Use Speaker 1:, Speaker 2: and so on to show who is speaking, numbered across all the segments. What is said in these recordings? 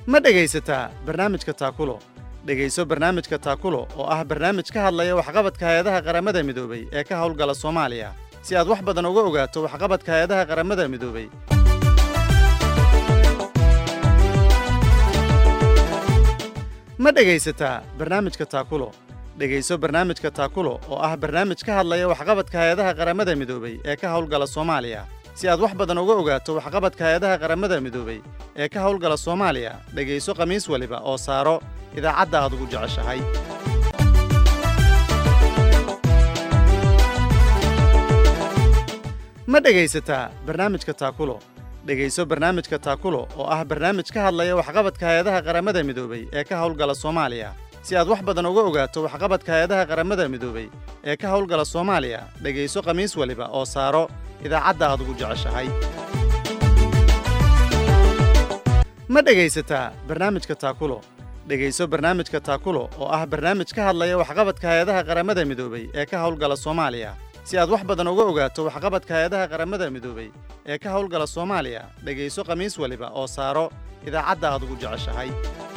Speaker 1: ma dhegaysataa barnaamijka taakulo dhegayso barnaamijka taakulo oo ah barnaamij ka hadlaya waxqabadka hay-adaha qaramada midoobey ee ka howlgala soomaaliya si aad wax badan uga ogaato waxqabadka hay-adaha qaramada midoobey ma dhegaysataa barnaamijka taakulo dhegayso barnaamijka taakulo oo ah barnaamij ka hadlaya waxqabadka hay-adaha qaramada midoobey ee ka howlgala soomaaliya si aad wax badan uga ogaato waxqabadka hay-adaha qaramada midoobey ee ka howlgala soomaaliya dhegayso khamiis waliba oo saaro idaacadda aad ugu jeceshahay ma dhegaysataa barnaamijka taakulo dhegayso barnaamijka taakulo oo ah barnaamij ka hadlaya waxqabadka hay-adaha qaramada midoobey ee ka howlgala soomaaliya si aad wax badan uga ogaato waxqabadka hay-adaha qaramada midoobey ee ka howlgala soomaaliya dhegayso khamiis waliba oo saaro idaacadda aad ugu jeceshahay ma dhegaysataa barnaamijka taakulo dhegayso barnaamijka taakulo oo ah barnaamij ka hadlaya waxqabadka hay-adaha qaramada midoobey ee ka howlgala soomaaliya si aad wax badan uga ogaato waxqabadka hay-adaha qaramada midoobey ee ka howlgala soomaaliya dhegayso khamiis waliba oo saaro idaacadda aad ugu jeceshahay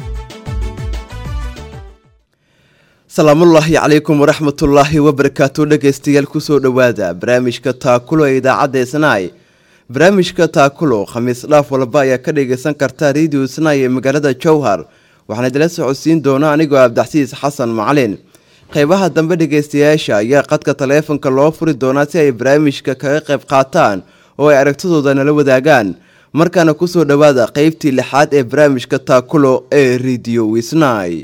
Speaker 2: salaamullaahi calaykum waraxmatullaahi wabarakaatu dhegaystayaal kusoo dhowaada barnaamijka taakulo ee idaacadda isnaay barnaamijka taakulo khamiis dhaaf walba ayaa ka dhagaysan karta radio isnaay ee magaalada jowhar waxaana idila socodsiin doona anigoo abdaxsiis xasan macalin qeybaha dambe dhegaystayaasha ayaa qadka taleefonka loo furi doonaa si ay barnaamijka kaga qayb qaataan oo ay aragtidooda nala wadaagaan markaana kusoo dhowaada qeybtii lixaad ee barnaamijka taakulo ee radio wisnay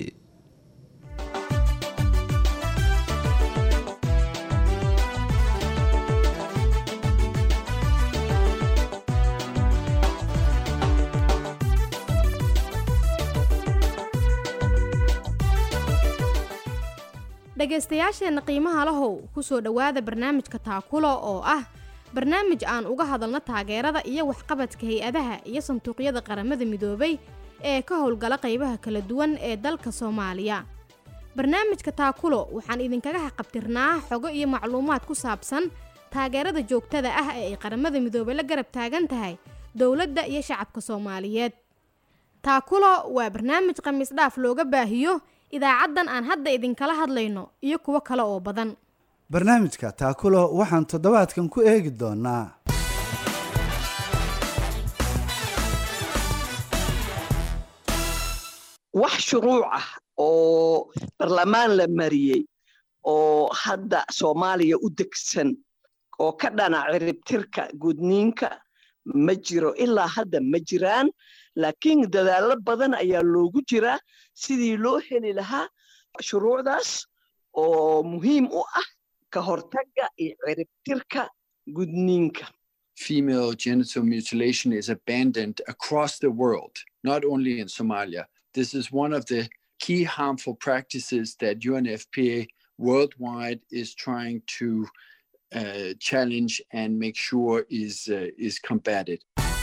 Speaker 3: dhegaystayaasheenna qiimaha lahow kusoo dhowaada barnaamijka taakulo oo ah barnaamij aan uga hadalno taageerada iyo waxqabadka hay-adaha iyo sanduuqyada qaramada midoobay ee ka howlgala qaybaha kala duwan ee dalka soomaaliya barnaamijka taakulo waxaan idinkaga haqabtirnaa xogo iyo macluumaad ku saabsan taageerada joogtada ah ee ay qaramada midoobay la garab taagan tahay dowladda iyo shacabka soomaaliyeed taakulo waa barnaamij khamiis dhaaf looga baahiyo idaacaddan aan hadda idinkala hadlayno iyo kuwo kale oo badan
Speaker 4: barnaamijka taakulo waxaan toddobaadkan ku eegi doonaa
Speaker 5: wax shuruuc ah oo barlamaan la mariyey oo hadda soomaaliya u degsan oo ka dhana ciribtirka gudniinka ma jiro ilaa hadda ma jiraan laakiin dadaallo badan ayaa loogu jiraa sidii loo heli lahaa shuruucdaas oo muhiim u ah ka hortagga iyo ciribtirka gudniinka
Speaker 6: female genital mutilation is abandoned across the world, not only in Somalia. This is one of the key harmful practices that UNFPA worldwide is trying to uh, challenge and make sure is, uh, is combated.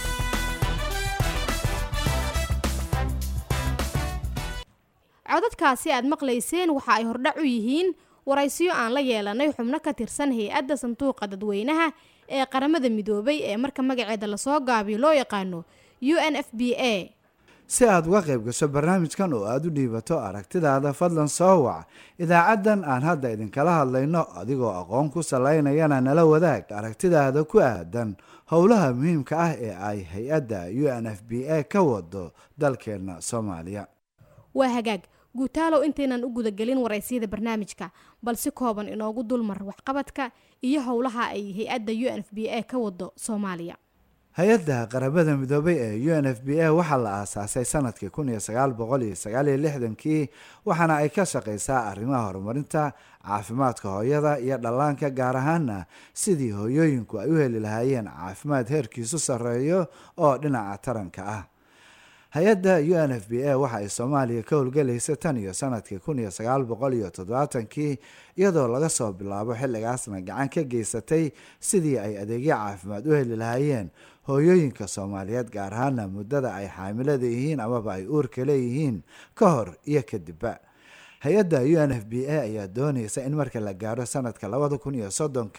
Speaker 3: codadkaasi aad maqlayseen waxa ay hordhac u yihiin waraysiyo aan la yeelanay xubno ka tirsan hay-adda sanduuqa dadweynaha ee qaramada midoobay ee marka magaceeda lasoo gaabiyo loo yaqaano u n f b a
Speaker 4: si aad uga qayb gasho barnaamijkan oo aada u dhiibato aragtidaada fadlan soo wac idaacaddan aan hadda idinkala hadlayno adigoo aqoon ku salaynayana nala wadaag aragtidaada ku aadan howlaha muhiimka ah ee ay hay-adda u n f b a ka wado dalkeenna soomaaliya
Speaker 3: waa hagaag guutaalow intaynan u gudagelin waraysiyada barnaamijka bal si kooban inoogu dulmar waxqabadka iyo howlaha ay hay-adda u n f b a ka wado soomaaliya
Speaker 4: hay-adda qaramada midoobay ee u n f b a waxaa la aasaasay sanadkii kun iyo sagaal boqol iyo sagaal iyo lixdankii waxaana ay ka shaqaysaa arrimaha horumarinta caafimaadka hooyada iyo dhallaanka gaar ahaana sidii hooyooyinku ay u heli lahaayeen caafimaad heerkiisu sarreeyo oo dhinaca taranka ah hay-adda u n f b a waxa ay soomaaliya ka howlgelaysay tan iyo sanadkii kun iyo sagaal boqol iyo toddobaatankii iyadoo laga soo bilaabo xilligaasna gacan ka geysatay sidii ay adeegyo caafimaad u heli lahaayeen hooyooyinka soomaaliyeed gaar ahaana muddada ay xaamilada yihiin amaba ay uurka leeyihiin ka hor iyo kadibba hay-adda u n f b a ayaa doonaysa in marka la gaaro sanadka labada kun iyo soddonka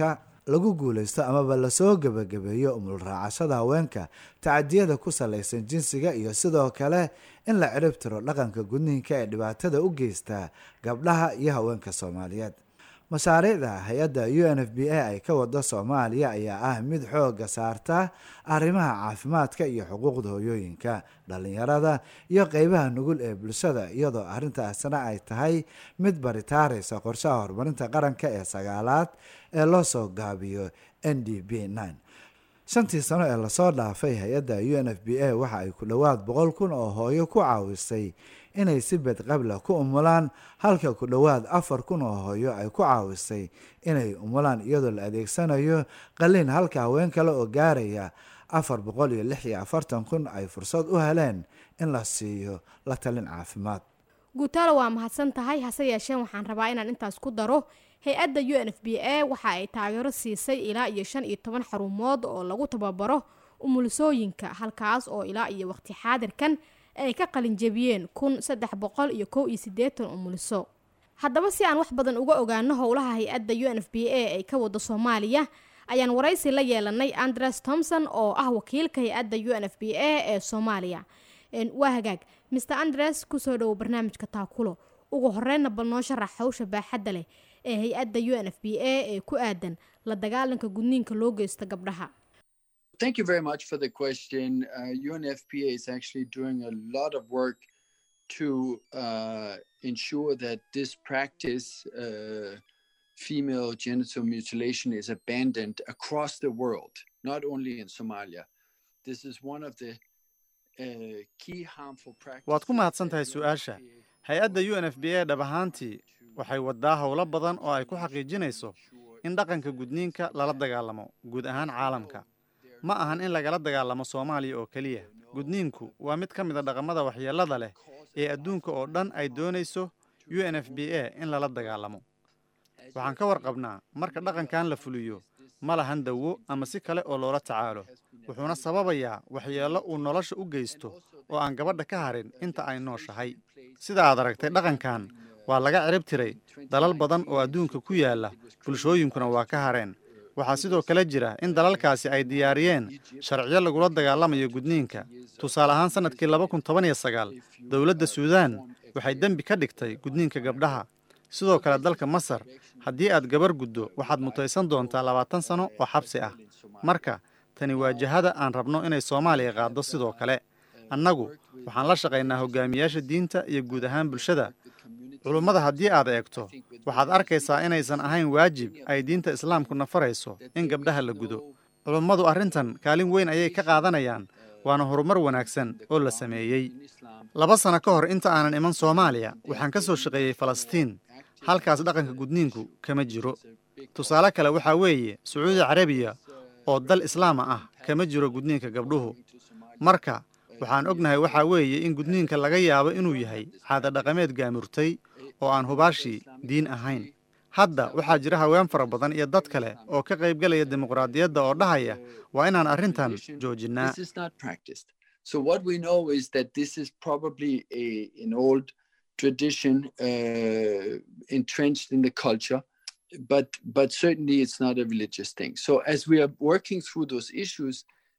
Speaker 4: lagu guulaysto amaba lasoo gebagabeeyo umulraacashada haweenka tacadiyada ku salaysan jinsiga iyo sidoo kale in la cirib tiro dhaqanka gudniinka ee dhibaatada u geysta gabdhaha iyo haweenka soomaaliyeed mashaariicda hay-adda u n f b a ay ka wado soomaaliya ayaa ah mid xooga saarta arrimaha caafimaadka iyo xuquuqda hoyooyinka dhalinyarada iyo qeybaha nugul ee bulshada iyadoo arrintaasna ay tahay mid baritaaraysa qorshaha horumarinta qaranka ee sagaalaad ee loo soo gaabiyo n d b nine shantii sano ee lasoo dhaafay hay-adda u n f b a waxa ay ku dhowaad boqol kun oo hooyo ku caawisay inay si bedqabla ku umulaan halka ku dhowaad afar kun oo hooyo ay ku caawisay inay umulaan iyadoo la adeegsanayo qaliin halka haween kale oo gaaraya afar boqol iyo lix iyo afartan kun ay fursad u heleen in la siiyo la talin caafimaad
Speaker 3: guutaalo waa mahadsan tahay hase yeesheen waxaan rabaa inaan intaas ku daro hay-adda u n f b a waxa ay taageero siisay ilaa iyo shan iyo toban xarumood oo lagu tababaro umulisooyinka halkaas oo ilaa iyo waqti xaadirkan ay ka qalinjabiyeen kun saddex boqol iyo kow iyo siddeetan umuliso haddaba si aan wax badan uga ogaano howlaha hay-adda u n f b a ay ka wado soomaaliya ayaan waraysi la yeelanay andres thomson oo ah wakiilka hay-adda u n f b a ee soomaaliya waa hagaag mr andres kusoo dhowow barnaamijka taakulo ugu horeyna bal noo sharax hawsha baaxadda leh ee hay-adda u n f b a ee ku aadan la dagaalanka gudniinka loo geysto gabdhaha
Speaker 6: Thank you very much for the question. Uh, UNFPA is actually doing a lot of work to uh, ensure that this practice, uh, female genital mutilation, is abandoned across the world, not only in Somalia. This is one of the uh, key harmful practices.
Speaker 1: waad ku mahadsan tahay su-aasha hay-adda u n f b a dhab ahaantii waxay wadaa howlo badan oo ay ku xaqiijinayso in dhaqanka gudniinka lala dagaalamo guud ahaan caalamka ma ahan in lagala dagaalamo soomaaliya oo keliya gudniinku waa mid ka mid a dhaqamada waxyeellada leh ee adduunka oo dhan ay doonayso u n f b a in lala dagaalamo waxaan ka warqabnaa marka dhaqankan la fuliyo ma lahan dawo ama si kale oo loola tacaalo wuxuuna sababayaa waxyeello uu nolosha u geysto oo aan gabadha ka harin inta ay nooshahay sida aad aragtay dhaqankan waa laga cirib tiray dalal badan oo adduunka ku yaalla bulshooyinkuna waa ka hareen waxaa sidoo kale jira in dalalkaasi ay diyaariyeen sharciyo lagula dagaalamayo gudniinka tusaale ahaan sannadkii laba kun toban iyo sagaal dowladda suudaan waxay dembi ka dhigtay gudniinka gabdhaha sidoo kale dalka masar haddii aad gabar guddo waxaad mutaysan doontaa labaatan sano oo xabsi ah marka tani waa jihada aan rabno inay soomaaliya qaaddo sidoo kale annagu waxaan la shaqaynaa hogaamiyaasha diinta iyo guud ahaan bulshada culummada haddii aad eegto waxaad arkaysaa inaysan ahayn waajib ay diinta islaamku nafarayso in gabdhaha la gudo culummadu arrintan kaalin weyn ayay ka qaadanayaan waana horumar wanaagsan oo la sameeyey laba sano ka hor inta aanan iman soomaaliya waxaan ka soo shaqeeyey falastiin halkaas dhaqanka gudniinku kama jiro tusaale kale waxaa weeye sacuudi carabiya oo dal islaama ah kama jiro gudniinka gabdhuhu marka waxaan ognahay waxaa weeye in gudniinka laga yaabo inuu yahay caada dhaqameed gaamurtay oo aan hubaashii diin ahayn hadda waxaa jira haween fara badan iyo dad kale oo ka qaybgelaya dimuqraadiyadda oo dhahaya waa inaan arrintan joojinnaa
Speaker 6: This is not practiced. So what we know is that this is probably a, an old tradition uh, entrenched in the culture, but but certainly it's not a religious thing. So as we are working through those issues,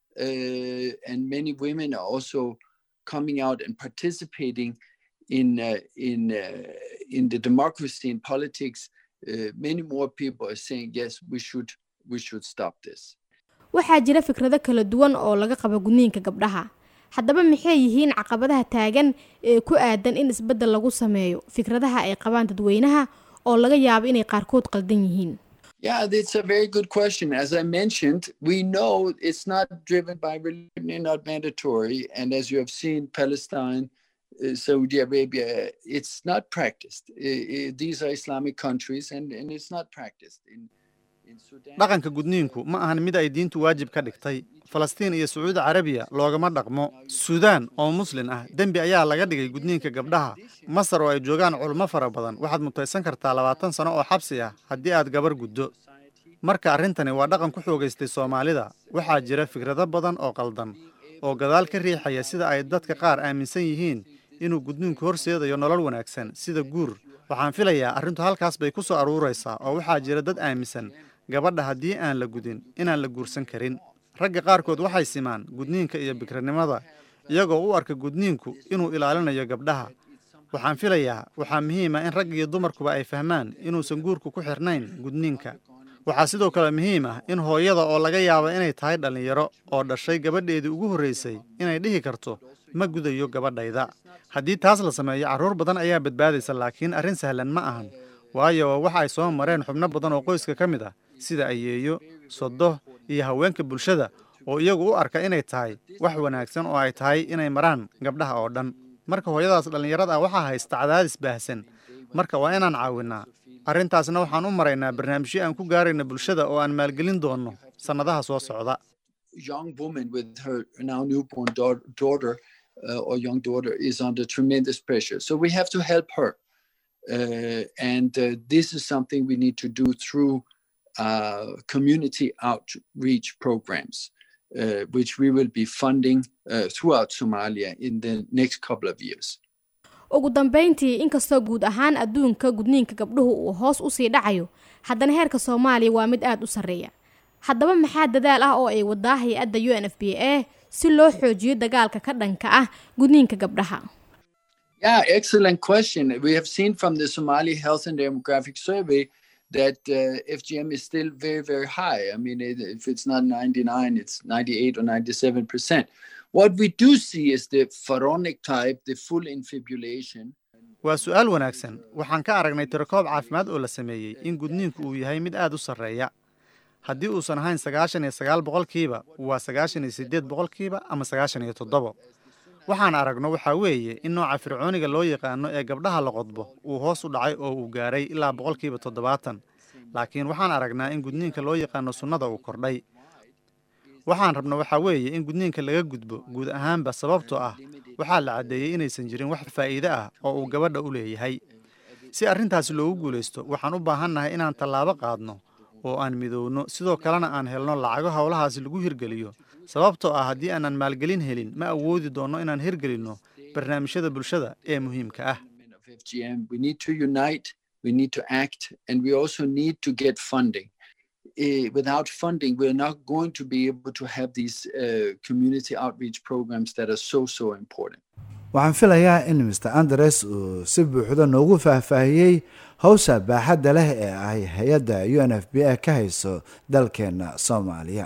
Speaker 6: uh, and many women are also coming out and participating in uh, in uh, in the democracy and politics, uh, many more people are saying yes, we should we should stop this.
Speaker 3: waxaa jira fikrado kala duwan oo laga qabo gudniinka gabdhaha haddaba maxay yihiin caqabadaha taagan ee ku aadan in isbeddel lagu sameeyo fikradaha ay qabaan dadweynaha oo laga yaabo inay qaarkood qaldan yihiin
Speaker 6: Yeah, that's a very good question. As I mentioned, we know it's not driven by religion, not mandatory. And as you have seen, Palestine, uh, Saudi Arabia, it's not practiced. Uh, uh, these are Islamic countries, and, and it's not practiced. In, in Sudan,
Speaker 1: dhaqanka gudniinku ma ahan mid ay diintu waajib ka dhigtay falastiin iyo sacuudi carabiya loogama dhaqmo suudaan oo muslin ah dembi ayaa laga dhigay gudniinka gabdhaha masar oo ay joogaan culmo fara badan waxaad mutaysan kartaa labaatan sano oo xabsi ah haddii aad gabar guddo marka arrintani waa dhaqan ku xoogaystay soomaalida waxaa jira fikrado badan oo qaldan oo gadaal ka riixaya sida ay dadka qaar aaminsan yihiin inuu gudniinku horseedayo nolol wanaagsan sida guur waxaan filayaa arrintu halkaas bay ku soo aruuraysaa oo waxaa jira dad aaminsan gabadha haddii aan la gudin inaan la guursan karin ragga qaarkood waxay simaan gudniinka iyo bikranimada iyagoo u arka gudniinku inuu ilaalinayo gabdhaha waxaan filayaa waxaa muhiima in rag iyo dumarkuba ay fahmaan inuusan guurku ku xirnayn gudniinka waxaa sidoo kale muhiim ah in hooyada oo laga yaabo inay tahay dhallinyaro oo dhashay gabadheedii ugu horraysay inay dhihi karto ma gudayo gabadhayda haddii taas la sameeyo carruur badan ayaa badbaadaysa laakiin arrin sahlan ma ahan waayo waxa ay soo mareen xubno badan oo qoyska ka mid ah sida ayeeyo sodo iyo haweenka bulshada oo iyagu u arka inay tahay wax wanaagsan oo ay tahay inay maraan gabdhaha oo dhan marka hooyadaas dhallinyarada ah waxaa haysta cadaadis baahsan marka waa inaan caawinnaa arrintaasna waxaan u maraynaa barnaamijyo aan ku gaarayna bulshada oo aan maalgelin doonno sannadaha soo socda
Speaker 6: young woman with her now newborn daugh- daughter uh, or young daughter is under tremendous pressure. So we have to help her. Uh, and uh, this is something we need to do through uh, community outreach programs, uh, which we will be funding uh, throughout Somalia in the next couple of years.
Speaker 3: ugu dambayntii inkastoo guud ahaan adduunka gudniinka gabdhuhu uu hoos u sii dhacayo haddana heerka soomaaliya waa mid aad u sarreeya haddaba maxaa dadaal ah oo ay wadaa hay-adda u n f b a si loo xoojiyo dagaalka ka dhanka ah gudniinka gabdhaha
Speaker 6: Yeah, excellent question. We have seen from the Somali Health and Demographic Survey that uh, FGM is still very, very high. I mean, it, if it's not 99, it's 98 or 97 percent. What we do see is the pharaonic type, the full infibulation.
Speaker 1: waa su'aal wanaagsan waxaan ka aragnay tirakoob caafimaad oo la sameeyey in gudniinku uu yahay mid aad u sarreeya haddii uusan ahayn sagaashan iyo sagaal boqolkiiba waa sagaashan iyo siddeed boqolkiiba ama sagaashan iyo toddobo waxaan aragno waxaa weeye in nooca fircooniga loo yaqaano ee gabdhaha la qodbo uu hoos u dhacay oo uu gaaray ilaa boqolkiiba toddobaatan laakiin waxaan aragnaa in gudniinka loo yaqaano sunnada uu kordhay waxaan rabno waxaa weeye in gudniinka laga gudbo guud ahaanba sababtoo ah waxaa la caddeeyey inaysan jirin wax faa'iide ah oo uu gabadha u leeyahay si arrintaasi loogu guulaysto waxaan u baahannahay inaan tallaabo qaadno oo aan midowno sidoo kalena aan helno lacago howlahaasi lagu hirgeliyo sababtoo ah haddii aanan maalgelin helin ma awoodi doonno inaan hirgelinno barnaamijyada bulshada ee muhiimka ah
Speaker 6: of FGM. We need to unite, we need to act, and we also need to get funding. Eh, without funding, we're not going to be able to have these uh, community outreach programs that are so, so important.
Speaker 4: waxaan filayaa in mr andres uu si buuxda noogu faahfaahiyey howsha baaxadda leh ee ay hay-adda u n f b a ka hayso dalkeenna soomaaliya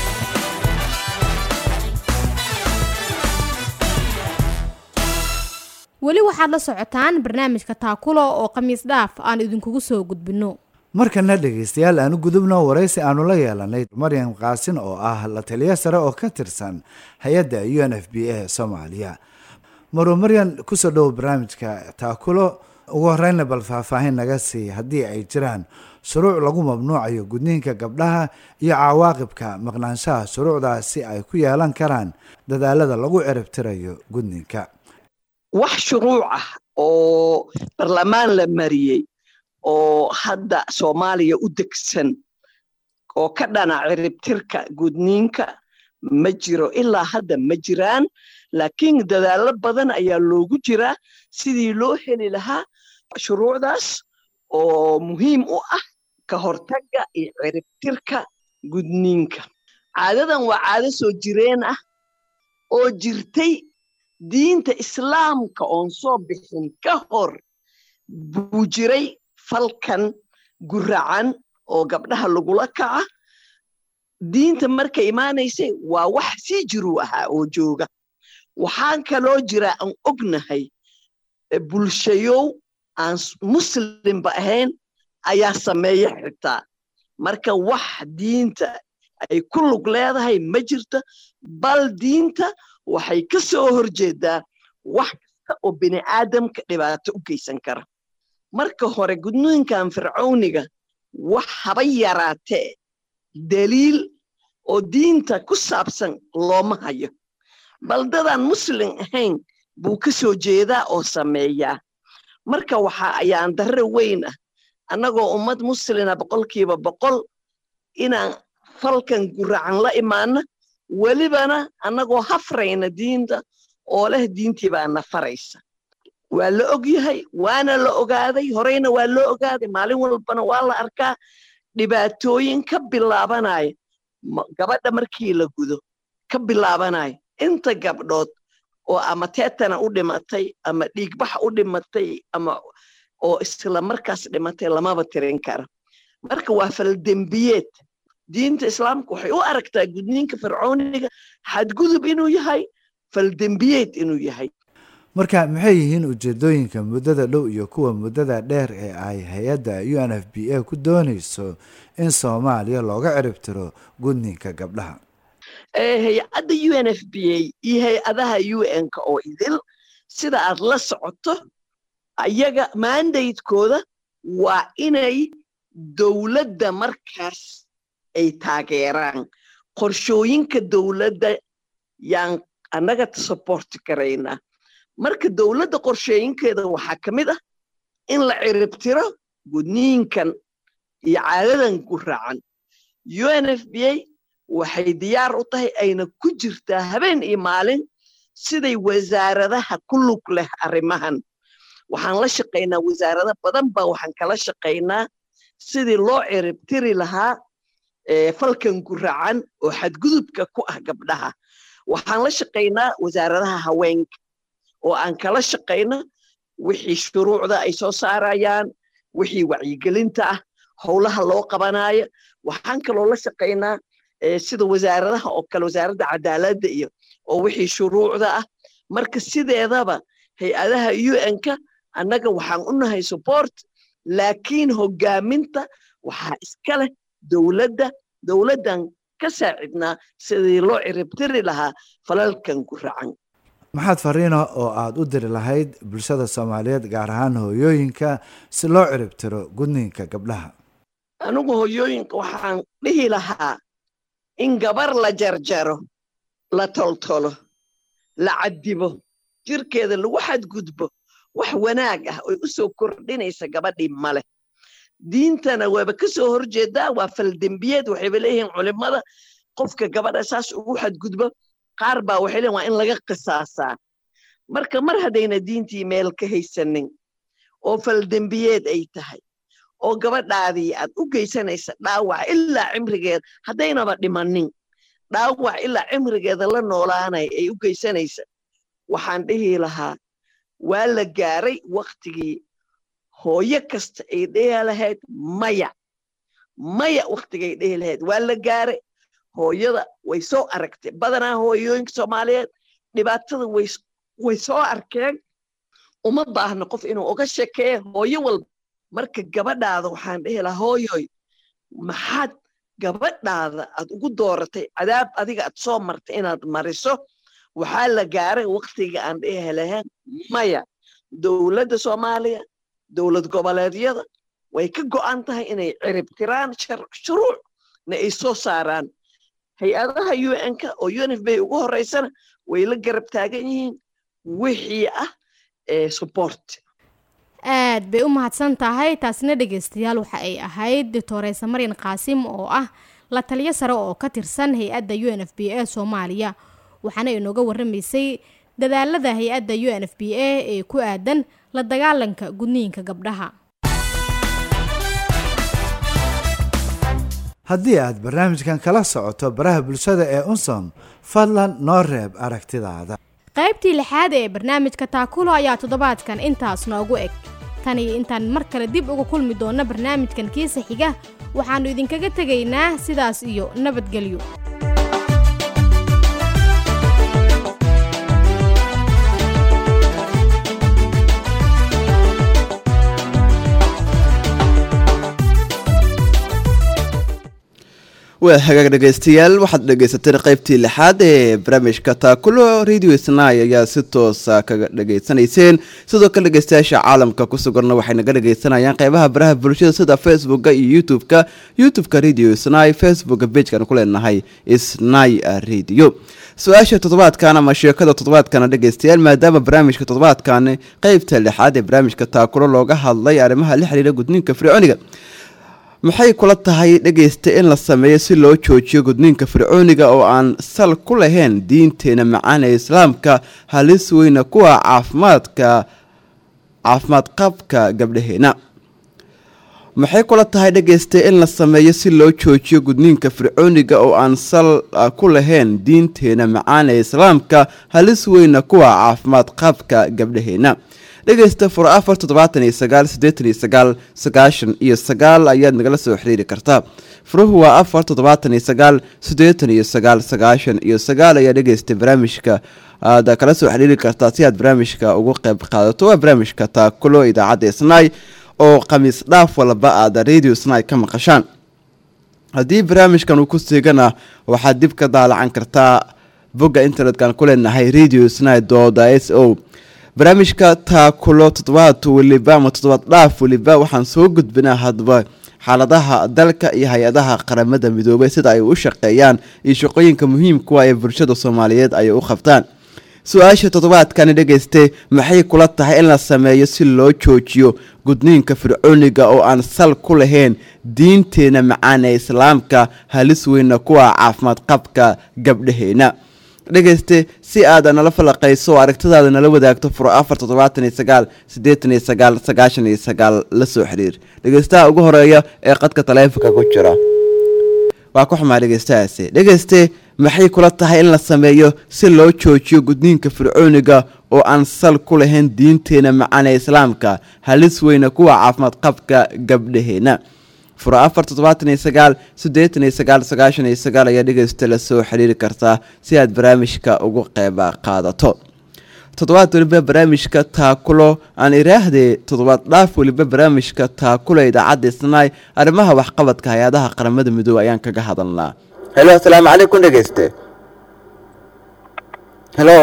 Speaker 3: weli waxaad la socotaan barnaamijka taakulo oo khamiis dhaaf aan idinkugu soo gudbinno
Speaker 4: markana dhegaystayaal aanu gudubno waraysi aanu la yeelanay maryam qaasin oo ah la taliyo sare oo ka tirsan hay-adda u n f b a soomaaliya maro maryan kusoo dhowo barnaamijka taakulo ugu horeyna bal faahfaahin naga sii haddii ay jiraan shuruuc lagu mamnuucayo gudniinka gabdhaha iyo cawaaqibka maqnaanshaha shuruucdaasi ay ku yeelan karaan dadaalada lagu ciribtirayo gudniinka
Speaker 5: wax shuruuc ah oo barlamaan la mariyey oo hadda soomaaliya u degsan oo ka dhana ciribtirka gudniinka ma jiro ilaa hadda ma jiraan laakiin dadaallo badan ayaa loogu jiraa sidii loo heli lahaa shuruucdaas oo muhiim u ah ka hortagga iyo ciribtirka gudniinka caadadan waa caado soo jireen ah oo jirtay diinta islaamka oon soo bixin ka hor buu jiray falkan guracan oo gabdhaha lagula kaca diinta markay imaanaysay waa wax sii jiruu ahaa oo jooga waxaan kaloo jira aan ognahay bulshayow aan muslimba ahayn ayaa sameeya xitaa marka wax diinta ay ku lug leedahay ma jirto bal diinta waxay ka soo horjeedaa wax kasta oo bini aadamka dhibaato u geysan kara marka hore gudniinkan fircawniga wax haba yaraatee daliil oo diinta ku saabsan looma hayo bal dadaan muslim ahayn buu ka soo jeedaa oo sameeyaa marka waxa ayaan darre weyn ah annagoo ummad muslina boqolkiiba boqol inaan falkan guracan la imaano welibana annagoo hafrayna diinta oo leh diintii baa na faraysa waa la og yahay waana la ogaaday horeyna waa loo ogaaday maalin walbana waa la arkaa dhibaatooyin ka bilaabanaya gabadha markii la gudo ka bilaabanaya inta gabdhood oo ama teetana u dhimatay ama dhiigbax u dhimatay ama oo isla markaas dhimatay lamaba tirin kara marka waa faldembiyeed diinta islaamka waxay u aragtaa gudniinka fircooniga xadgudub inuu yahay faldembiyeed inuu yahay
Speaker 4: marka maxay yihiin ujeedooyinka muddada dhow iyo kuwa muddada dheer ee ay hay-adda u n f b a ku doonayso in soomaaliya looga ciribtiro gudniinka gabdhaha
Speaker 5: hay-adda u n f b a iyo hay-adaha u n-ka oo idil sida aad la socoto ayaga mandatekooda waa inay dowladda markaas ay taageeraan qorshooyinka dowladda yaan annaga saborti karaynaa marka dowladda qorshooyinkeeda waxaa ka mid ah in la ciribtiro gudniinkan iyo caadadan ku raacan u n f b a waxay diyaar u tahay ayna ku jirtaa habeen iyo maalin siday wasaaradaha ku lug leh arrimahan waxaan la shaqaynaa wasaarado badan baa waxaan kala shaqaynaa sidii loo ciribtiri lahaa falkan ku raacan oo xadgudubka ku ah gabdhaha waxaan la shaqaynaa wasaaradaha haweenka oo aan kala shaqayno wixii shuruucda ay soo saarayaan wixii wacyigelinta ah howlaha loo qabanayo waxaan kaloo la shaqaynaa sida wasaaradaha oo kale wasaaradda cadaaladda iyo oo wixii shuruucda ah marka sideedaba hay-adaha u n-ka annaga waxaan u nahay support laakiin hogaaminta waxaa iska leh dowladda dowladdan ka saacidnaa sidii loo ciribtiri lahaa falalkan ku racan
Speaker 4: maxaad fariina oo aada u diri lahayd bulshada soomaaliyeed gaar ahaan hooyooyinka si loo ciribtiro gudniinka gabdhaha
Speaker 5: anigu hooyooyinka waxaan dhihi lahaa in gabar la jarjaro la toltolo la cadibo jirkeeda lagu xadgudbo wax wanaag ah oy u soo kordhinaysa gabadhii maleh diintana waaba ka soo horjeedaa waa faldembiyeed waxayba leeyihiin culimmada qofka gabadha saas ugu xadgudbo qaar baa waxay leeyihin waa in laga qisaasaa marka mar haddayna diintii meel ka haysanin oo faldembiyeed ay tahay oo gabadhaadii aad u geysanaysa dhaawac ilaa cimrigeeda haddaynaba dhimanin dhaawac ilaa cimrigeeda la noolaanay ay u geysanaysa waxaan dhihi lahaa waa la gaaray waktigii hooyo kasta ay dhehi lahayd maya maya waktigay dhehi lahayd waa la gaaray hooyada way soo aragtay badanaa hooyooyinka soomaaliyeed dhibaatada way soo arkeen uma baahno qof inuu uga shekeeya hooyo walba marka gabadhaada waxaan dhihi lahaa hooyoy maxaad gabadhaada aad ugu dooratay cadaab adiga aad soo martay inaad mariso waxaa la gaaray waktiga aan dhihi lahayn maya dowladda soomaaliya dowlad goboleedyada way ka go'an tahay inay ciribtiraan shuruucna ay soo saaraan hay-adaha u n-ka oo u n f b ugu horeysana way la garab taagan yihiin wixii ah support
Speaker 3: aad bay u mahadsan tahay taasina dhegeystayaal waxa ay ahayd doctoreysa maryan qaasim oo ah la taliyo sare oo ka tirsan hay-adda u n f b a soomaaliya waxaana inooga waramaysay dadaalada hay-adda u n f b a ee ku aadan la dagaalanka gudniinka gabdhaha
Speaker 4: haddii aad barnaamijkan kala socoto baraha bulshada ee unsom fadlan noo reeb aragtidaada
Speaker 3: qaybtii lixaad ee barnaamijka taakulo ayaa toddobaadkan intaas noogu eg tan iyo intaan mar kale dib uga kulmi doonno barnaamijkan kiisa xiga waxaannu idinkaga tegaynaa sidaas iyo nabadgelyo
Speaker 2: waa hagaag dhegaystayaal waxaad dhegaysateen qaybtii lixaad ee barnaamijka taakulo radio snai ayaa si toosa kaga dhegaysanayseen sidoo kale dhegaystayaasha caalamka ku suganna waxay naga dhegaysanayaan qeybaha baraha bulshada sida facebooka iyo youtube-ka youtube-ka radio snai facebooka bejkan ku leenahay snai radio su-aasha toddobaadkan ama sheekada toddobaadkana dhegaystayaal maadaama barnaamijka toddobaadkan qeybta lixaad ee barnaamijka taakulo looga hadlay arrimaha la xiriira gudniinka fircooniga maxay kula tahay dhegaysta in la sameeyo si loo joojiyo gudniinka fircooniga oo aan sal ku lahayn diinteena macaan ee islaamka halis weyna kuwa caafimaadka caafimaad qabka gabdhaheena maxay kula tahay dhegaysta in la sameeyo si loo joojiyo gudniinka fircooniga oo aan sal ah, ku lahayn diinteena macaan ee islaamka halis weyna kuwa caafimaad qaabka gabdhaheena dhegaysta fur afar toddobaatan iyo sagaal siddeetan iyo sagaal sagaashan iyo sagaal ayaad nagala soo xiriiri kartaa furuhu waa afar toddobaatan iyo sagaal siddeetan iyo sagaal sagaashan iyo sagaal ayaa dhegaysta barnaamijka aad kala soo xiriiri kartaa si aad barnaamijka ugu qayb qaadato waa barnaamijka taakulo idaacadda snai oo khamiis dhaaf walba aad radio snai ka maqashaan haddii barnaamijkan uu ku siigana waxaad dib ka daalacan kartaa bogga internetkan ku leenahay radio snai dooda s o barnaamijka taakulo toddobaad weliba ama toddobaad dhaaf weliba waxaan soo gudbinaa hadba xaaladaha dalka iyo hay-adaha qaramada midoobay sida ay u shaqeeyaan iyo shaqooyinka muhiimkuwa ee bulshada soomaaliyeed ay u qabtaan su-aasha toddobaadkani dhegayste maxay kula tahay in la sameeyo si loo joojiyo gudniinka fircooniga oo aan sal ku lahayn diinteena macaan ee islaamka halis weyna kuwa caafimaad qabka gabdhaheena dhegayste si aad nala falaqayso oo aragtidaada nala wadaagto furo afar toddobaatan iyo sagaal siddeetan iyo sagaal sagaashan iyo sagaal la soo xiriir dhegaystaha ugu horeeya ee qadka taleefonka ku jira waa ku xumaa dhegaystahaasi dhegayste maxay kula tahay in la sameeyo si loo joojiyo gudniinka fircooniga oo aan sal ku lahayn diinteena macaan ee islaamka halis weyna kuwa caafimaad qabka gabdhaheena furo afar toddobaatan iyo sagaal siddeetan iyo sagaal sagaashan iyo sagaal ayaa dhegaysta la soo xiriiri kartaa si aad barnaamijka ugu qeyb qaadato toddobaad weliba barnaamijka taakulo aan iraahdee toddobaad dhaaf weliba barnaamijka taakulo idaacadda isnaay arrimaha waxqabadka hay-adaha qaramada midoobey ayaan kaga hadalnaa helo asalaamu calaykum dhegeyste helo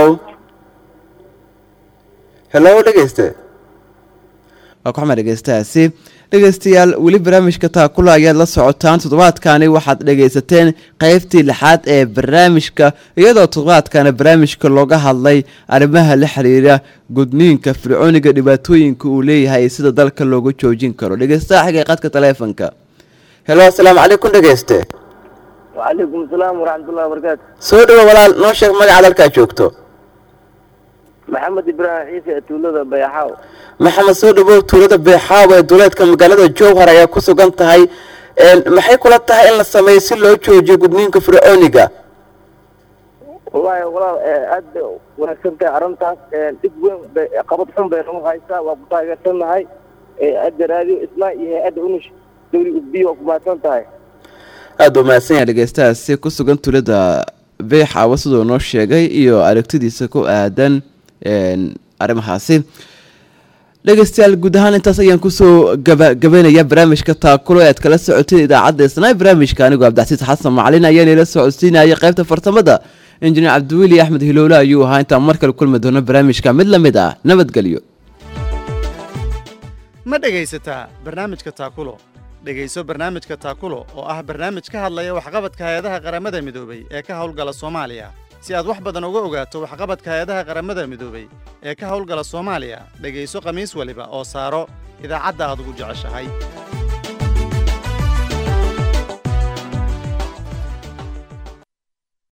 Speaker 2: helo dhegeyste waa ku xuma dhegeystahaasi dhegeystayaal weli barnaamijka taakula ayaad la socotaan toddobaadkani waxaad dhegaysateen qeybtii lixaad ee barnaamijka iyadoo toddobaadkana barnaamijka looga hadlay arrimaha la xiriira gudniinka fircooniga dhibaatooyinka uu leeyahay sida dalka looga joojin karo dhegeystaha xigay qadka taleefonka helo asalaamu calaykum dhegeyste
Speaker 7: وعليكم السلام ورحمة الله وبركاته
Speaker 2: soo dhawo walaal noo sheeg magacaad halkaa joogto
Speaker 7: محمد إبراهيم عيسى تولد بيحاو
Speaker 2: maxamed soo dhawow tuulada beexaaw ee duleedka magaalada jowhar ayaa ku sugan tahay maxay kula tahay in la sameeyo si loo joojiyo gudniinka fircooniga
Speaker 7: والله والله أد ونكسبت أرنتاس دب وين قبض حم بينهم هايسا وقطاع قتلنا هاي أد راديو إسماء أد ونش دوري أبي وقباتن تاي
Speaker 2: aada u mahadsan yahay dhegeystahaasi ku sugan tuulada beexaawa siduu noo sheegay iyo aragtidiisa ku aadan arrimahaasi dhegeystayaal guud ahaan intaas ayaan kusoo gabagabeynaya barnaamijka taakulo ee aad kala socoteen idaacadda isnaa barnaamijka anigoo cabdixasiis xasan macalin ayaan ila socodsiinayay qaybta fartamada injineer cabdiweli axmed hilowle ayuu ahaa intaan mar kale kulmi doono barnaamijka mid la mid ah nabadgelyo
Speaker 1: ma dhegaysataa barnaamijka taakulo dhegayso barnaamijka taakulo oo ah barnaamij ka hadlaya waxqabadka hay-adaha qaramada midoobey ee ka howlgala soomaaliya si aad wax badan uga ogaato waxqabadka hay-adaha qaramada midoobey ee ka howlgala soomaaliya dhegayso khamiis waliba oo saaro idaacadda aad ugu jeceshahay